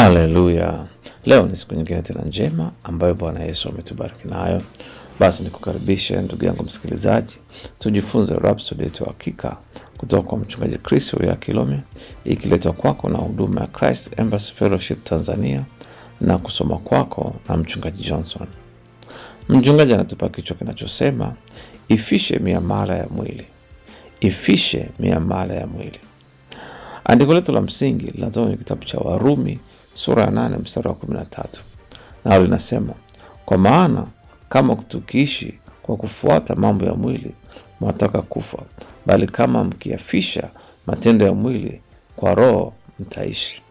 Haleluya! Leo ni siku nyingine tena njema ambayo Bwana Yesu ametubariki nayo. Basi nikukaribishe ndugu yangu msikilizaji, tujifunze Rhapsody yetu ya hakika kutoka kwa mchungaji Chris ya Kilome, ikiletwa kwako na huduma ya Christ Embassy Fellowship Tanzania na kusoma kwako na mchungaji Johnson. Mchungaji anatupa kichwa kinachosema ifishe miamala ya mwili, ifishe miamala ya mwili. Andiko letu la msingi linatoka kwenye kitabu cha Warumi sura ya nane mstari wa kumi na tatu nalo linasema, kwa maana kama tukiishi kwa kufuata mambo ya mwili mwataka kufa, bali kama mkiafisha matendo ya mwili kwa Roho mtaishi.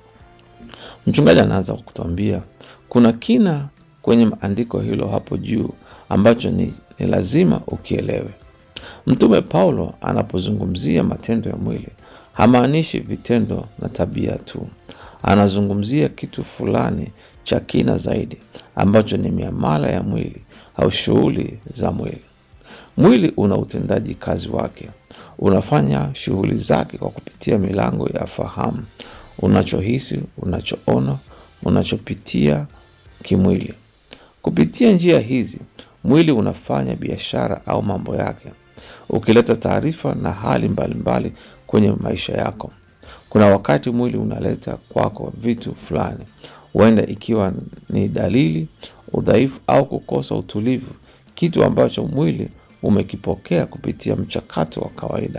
Mchungaji anaanza kwa kutuambia kuna kina kwenye andiko hilo hapo juu ambacho ni, ni lazima ukielewe. Mtume Paulo anapozungumzia matendo ya mwili hamaanishi vitendo na tabia tu. Anazungumzia kitu fulani cha kina zaidi ambacho ni miamala ya mwili au shughuli za mwili. Mwili una utendaji kazi wake, unafanya shughuli zake kwa kupitia milango ya fahamu, unachohisi, unachoona, unachopitia kimwili. Kupitia njia hizi, mwili unafanya biashara au mambo yake, ukileta taarifa na hali mbalimbali mbali kwenye maisha yako. Kuna wakati mwili unaleta kwako vitu fulani, huenda ikiwa ni dalili, udhaifu au kukosa utulivu, kitu ambacho mwili umekipokea kupitia mchakato wa kawaida.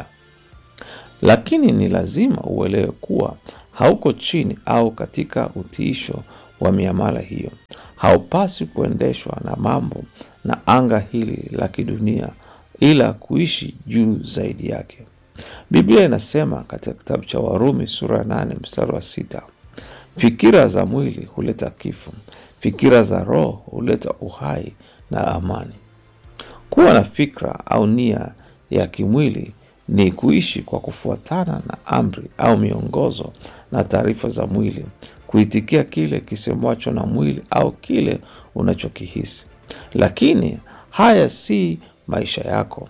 Lakini ni lazima uelewe kuwa hauko chini au katika utiisho wa miamala hiyo. Haupaswi kuendeshwa na mambo na anga hili la kidunia, ila kuishi juu zaidi yake. Biblia inasema katika kitabu cha Warumi sura ya nane mstari wa sita fikira za mwili huleta kifo, fikira za roho huleta uhai na amani. Kuwa na fikra au nia ya kimwili ni kuishi kwa kufuatana na amri au miongozo na taarifa za mwili, kuitikia kile kisemwacho na mwili au kile unachokihisi. Lakini haya si maisha yako.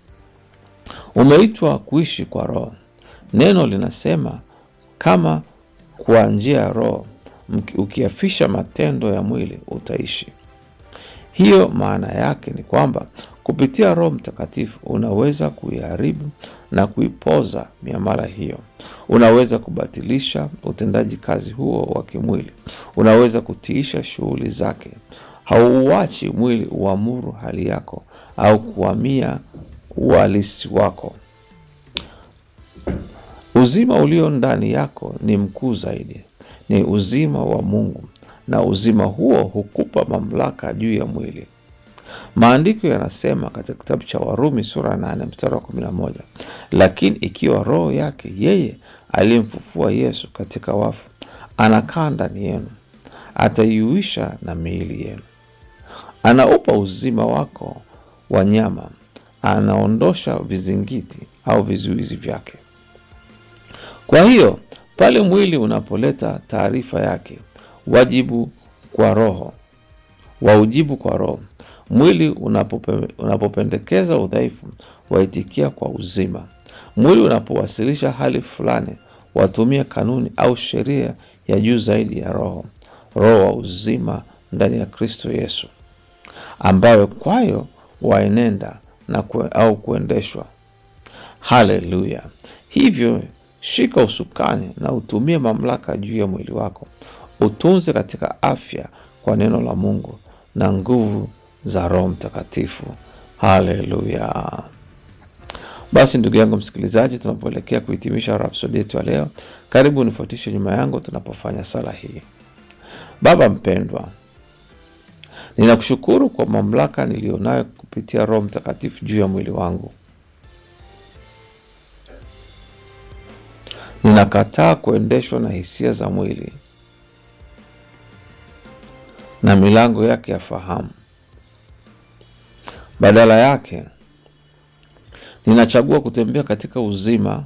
Umeitwa kuishi kwa Roho. Neno linasema kama kwa njia ya Roho ukiafisha matendo ya mwili utaishi. Hiyo maana yake ni kwamba kupitia Roho Mtakatifu unaweza kuiharibu na kuipoza miamala hiyo. Unaweza kubatilisha utendaji kazi huo wa kimwili. Unaweza kutiisha shughuli zake. Hauuachi mwili uamuru hali yako au kuhamia uhalisi wako. Uzima ulio ndani yako ni mkuu zaidi, ni uzima wa Mungu, na uzima huo hukupa mamlaka juu ya mwili. Maandiko yanasema katika kitabu cha Warumi sura ya nane mstari wa kumi na moja lakini ikiwa roho yake yeye aliyemfufua Yesu katika wafu anakaa ndani yenu, ataiuisha na miili yenu. Anaupa uzima wako wa nyama, anaondosha vizingiti au vizuizi vyake. Kwa hiyo pale mwili unapoleta taarifa yake, wajibu kwa roho waujibu kwa roho. Mwili unapope, unapopendekeza udhaifu, waitikia kwa uzima. Mwili unapowasilisha hali fulani, watumia kanuni au sheria ya juu zaidi ya roho, roho wa uzima ndani ya Kristo Yesu, ambayo kwayo waenenda na kue, au kuendeshwa. Haleluya! Hivyo shika usukani na utumie mamlaka juu ya mwili wako, utunze katika afya kwa neno la Mungu na nguvu za Roho Mtakatifu. Haleluya! Basi ndugu yangu msikilizaji, tunapoelekea kuhitimisha rhapsodi yetu ya leo, karibu unifuatishe nyuma yangu tunapofanya sala hii. Baba mpendwa, ninakushukuru kwa mamlaka niliyonayo kupitia Roho Mtakatifu juu ya mwili wangu. Ninakataa kuendeshwa na hisia za mwili na milango yake ya fahamu. Badala yake, ninachagua kutembea katika uzima,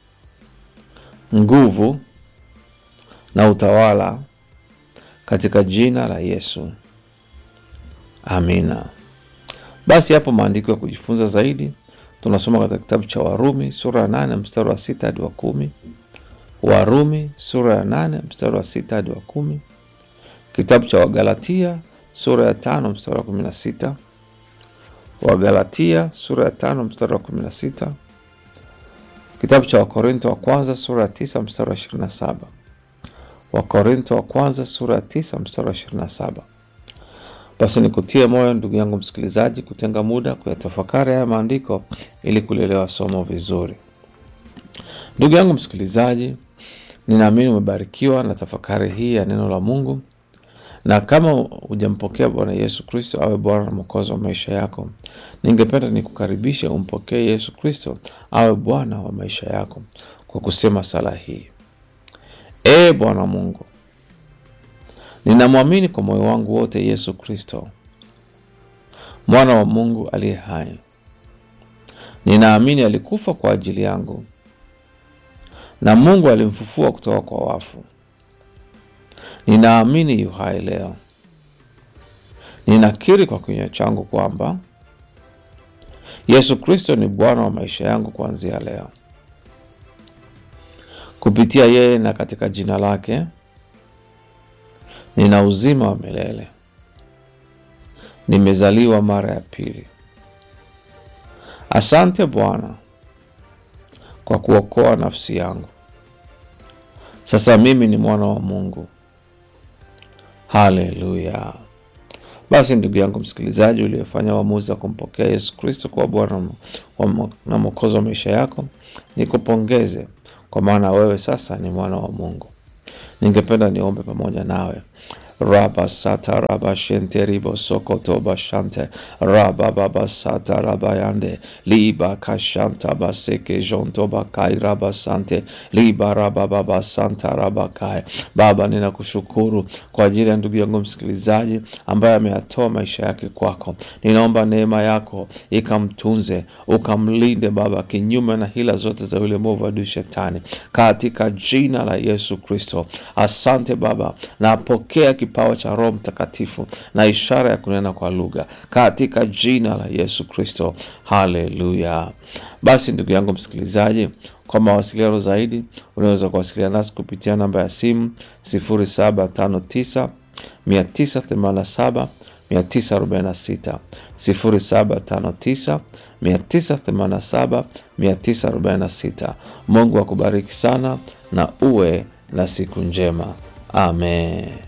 nguvu na utawala katika jina la Yesu, amina. Basi hapo maandiko ya kujifunza zaidi tunasoma katika kitabu cha Warumi sura ya nane mstari wa sita hadi wa kumi Warumi sura ya nane mstari wa sita hadi wa kumi. Kitabu cha Wagalatia sura ya tano mstari wa kumi na sita. Wagalatia sura ya tano mstari wa kumi na sita. Kitabu cha Wakorinto wa kwanza sura ya tisa mstari wa ishirini na saba. Wakorinto wa kwanza sura ya tisa mstari wa ishirini na saba. Basi nikutie moyo ndugu yangu msikilizaji, kutenga muda kuyatafakari haya maandiko ili kulielewa somo vizuri. Ndugu yangu msikilizaji, ninaamini umebarikiwa na tafakari hii ya neno la Mungu, na kama hujampokea Bwana Yesu Kristo awe Bwana na Mwokozi wa maisha yako, ningependa nikukaribishe umpokee Yesu Kristo awe Bwana wa maisha yako kwa kusema sala hii: Ee Bwana Mungu, ninamwamini kwa moyo wangu wote Yesu Kristo, mwana wa Mungu aliye hai. Ninaamini alikufa kwa ajili yangu na Mungu alimfufua kutoka kwa wafu. Ninaamini yu hai leo. Ninakiri kwa kinywa changu kwamba Yesu Kristo ni Bwana wa maisha yangu kuanzia leo. Kupitia yeye na katika jina lake nina uzima wa milele. Nimezaliwa mara ya pili. Asante Bwana kwa kuokoa nafsi yangu. Sasa mimi ni mwana wa Mungu. Haleluya! Basi ndugu yangu msikilizaji, uliyefanya uamuzi wa kumpokea Yesu Kristo kuwa Bwana na Mwokozi wa maisha yako, nikupongeze kwa maana wewe sasa ni mwana wa Mungu. Ningependa niombe pamoja nawe. raba sata raba shente ribo sokoto bashante raba baba sata raba yande liba kashanta baseke jonto bakai raba sante liba raba baba santa raba kai. Baba, ninakushukuru kwa ajili ya ndugu yangu msikilizaji ambaye ameyatoa maisha yake kwako. Ninaomba neema yako ikamtunze, ukamlinde Baba kinyume na hila zote za yule mwovu adui Shetani, katika jina la Yesu Kristo. Asante Baba, napokea kipawa cha Roho Mtakatifu na ishara ya kunena kwa lugha katika jina la Yesu Kristo. Haleluya! Basi ndugu yangu msikilizaji, kwa mawasiliano zaidi unaweza kuwasiliana nasi kupitia namba ya simu 0759 987 946 0759 987 946. Mungu akubariki sana na uwe na siku njema. Amen.